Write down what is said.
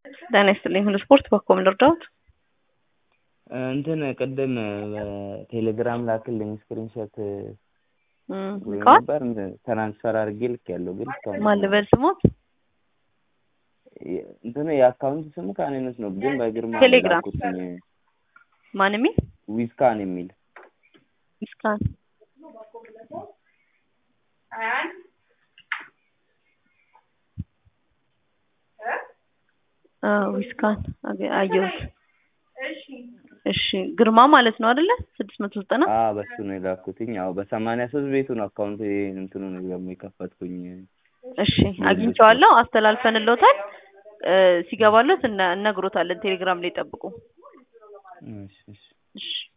ጤና ይስጥልኝ ሁሉ ስፖርት በኮም ልርዳዎት? እንትን ቅድም በቴሌግራም ላክልኝ ስክሪንሾት ብሎ ልከዋል? ነበር ትራንስፈር አድርጌ ልኬያለሁ ግን እስካሁን ማን ልበል ስሞት? እንትኑ የአካውንት ስሙ ካኔነት ነው ግን በግርማ ቴሌግራም። ላኩትኝ ማን የሚል ዊዝካን የሚል ምስካን ዊስካን አየሁት። እሺ ግርማ ማለት ነው አይደለ? ስድስት መቶ ዘጠና አ በሱ ነው የላኩትኝ። ያው በሰማንያ ሶስት ቤቱ ነው አካውንት እንትኑ ነው ደግሞ የከፈትኩኝ። እሺ አግኝቼዋለሁ፣ አስተላልፈንልዎታል። እ ሲገባለት እነ- እነግሮታለን። ቴሌግራም ላይ ጠብቁ። እሺ እሺ እሺ